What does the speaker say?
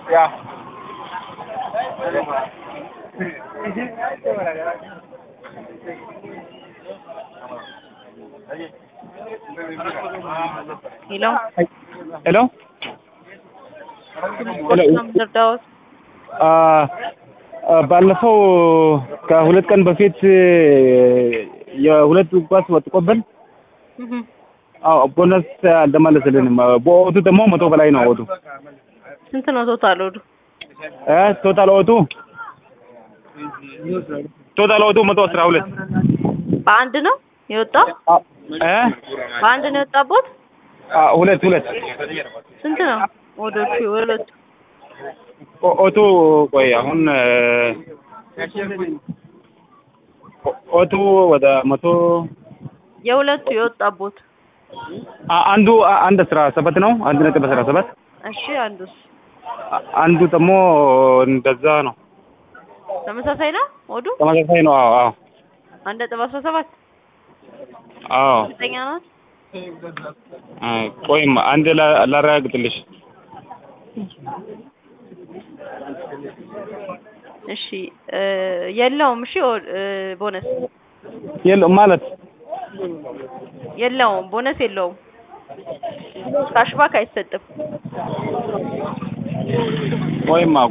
Ja. ሄሎ ሄሎ ምድርዳዎት አ አ፣ ባለፈው ከሁለት ቀን በፊት የሁለት ኳስ ወጥቆብን አዎ ቦነስ አልተመለሰልንም። በኦቱ ደግሞ መቶ በላይ ነው ኦቱ ስንት ነው ቶታል ወዱ? እ ቶታል ኦቱ ቶታል ኦቱ መቶ አስራ ሁለት በአንድ ነው የወጣው? እ በአንድ ነው የወጣቦት? አ፣ ሁለት ሁለት ስንት ነው ወዶቹ? ሁለቱ ኦ- ኦቱ ቆይ አሁን እ፣ ኦ- ኦቱ ወደ መቶ የሁለቱ የወጣቦት? አ- አንዱ አ- አንድ አስራ ሰባት ነው አንድ ነጥብ አስራ ሰባት እሺ አንዱስ አ- አንዱ ደግሞ እንደዛ ነው ተመሳሳይ ነው ወዱ? ተመሳሳይ ነው አዎ አዎ አንድ ነጥብ አስራ ሰባት አዎ እርግጠኛ ናት? አ፣ ቆይም አንድ ላ- ላረጋግጥልሽ እሺ እ፣ የለውም። እሺ ወ- እ፣ ቦነስ የለውም ማለት የለውም። ቦነስ የለውም። ካሽባክ አይሰጥም። ወይም